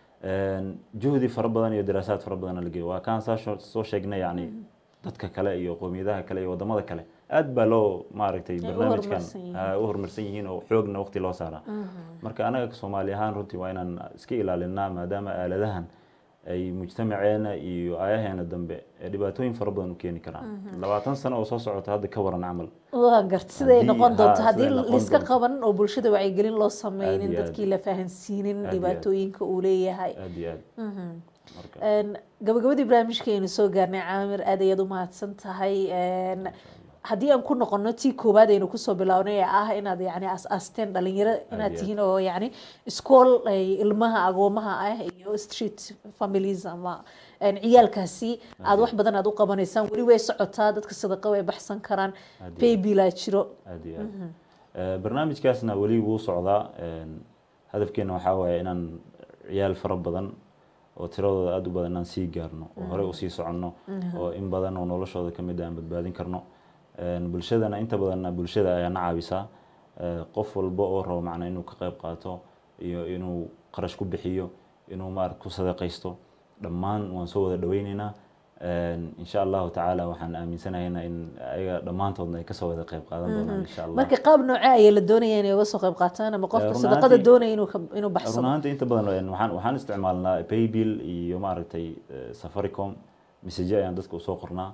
Een, juhdi fara badan iyo daraasaad fara badan la geliyo waa kaan saa sho- soo sheegnay yani dadka kale iyo qowmiyadaha kale iyo wadamada kale aad baa loo maaragtay Ay u barnaamijkan horumarsan yihiin. ah, u horumarsan yihiin oo xoogna waqti loo saaraa marka anaga soomaali ahaan runtii waa inaan iska ilaalinaa maadaama aaladahan ay mujtamaceena iyo aayaheena dambe ee dhibaatooyin fara badan u keeni karaan labaatan sano oo soo socota hadda ka waran camal waa garta siday Haddii- noqon doonto haa, haddii siday noqon liska doonto. qaban oo bulshada wacyigelin loo Aad sameynin iyo aad. dadkii la fahansiinin Aad iyo aad. dhibaatooyinka uu leeyahay aad iyo aad marka Een, gabagabadii barnaamijkeenu soo gaarnay caamir aad ayaad u mahadsan tahay Een, haddii aan ku noqono tii koowaad aynu kusoo bilownay ee ah inaad yani as-aasteen dhalinyaro inaad iyo tihiin oo yani iskool ay ilmaha agoomaha ah iyo street families ama een, ciyaalkaasi aad wax badan aad u qabanaysaan weli way socotaa dadka sadaqa way baxsan karaan Aad iyo baybilaa jiro aad iyo aad Eh, barnaamijkaasna weli wuu socdaa Een, hadafkeena waxaa waaye inaan ciyaal fara badan oo tiradooda aada u badan inaan sii gaarno oo horey usii soconno oo in badan oo noloshooda ka mid ah aan badbaadin karno Een, bulshadana inta badanna bulshada ayaa na caawisaa Eh, qof walba oo rabo macnaa inuu ka qayb qaato iyo inuu qarash ku bixiyo inuu maarata ku sadaqaysto dhammaan waan soo wada dhaweyneynaa Een, insha allahu tacaala waxaan aaminsanahaynaa in ayaga dhammaantoodna ay kasoo wada qayb qaadan doonaan insha allah marka qaab noocee ayaa la doonaya inay uga soo qayb qaataan ama qofka run sadaqada ahaantii- doonaya inuu ka- inuu run baxsado ahaanta inta badan een, waxaan waxaan isticmaalnaa paybill iyo maaragtay eh, safaricom message ayaan dadka usoo qornaa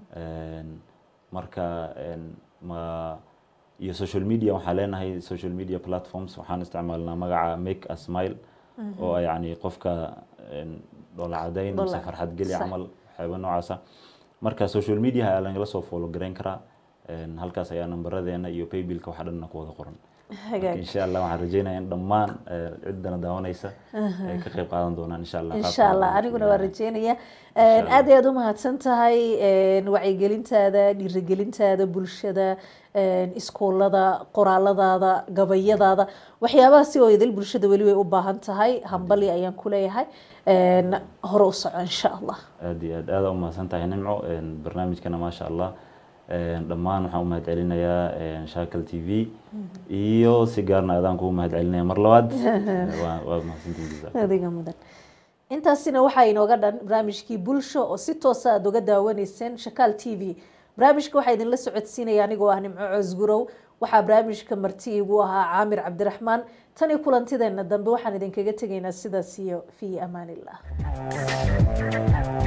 Een, marka een, ma iyo social media waxaan leenahay social media platforms waxaan isticmaalnaa magaca make a smile oo ah yacni qofka een, dhoola cadayn mise Dhoola- farxad geli sax. camal waxyaaba noocaasa marka social media ayaa lagala soo follow garayn karaa Een, halkaas ayaa nambaradeena iyo paybillka waxa dhanna ku wada qoran hagaag marka insha allah waxaan rajeynayaa in dhammaan eh, ciddana daawanaysa ay ka qayb qaadan doonaan insha allah insha allah aniguna waa rajeynaya Allah. aad ayaad u mahadsan tahay een, wacyigelintaada dhiirigelintaada bulshada een, iskoolada qoraaladaada gabayadaada waxyaabahaasi oo idil bulshada weli way u baahan tahay hambali ayaan ku leeyahay een, hore u soco insha allah aad iyo aad aada u mahadsan tahay nimco Een, barnaamijkana maasha allah Een, dhammaan waxaan u mahad celinayaa een, shaakal t v iyo si gaarna adaan kugu mahad celinaya mar labaad waa waa mahadsantihin jazaak adiga mudan intaasina waxaa inooga dhan barnaamijkii bulsho oo si toosa aad uga daawanayseen shakaal t v barnaamijka waxaa idinla socodsiinaya anigoo ah nimco cosgurow waxaa barnaamijka marti igu ahaa caamir cabdiraxmaan tan iyo kulantideena dambe waxaan idinkaga tegaynaa sidaas iyo fii amaan illah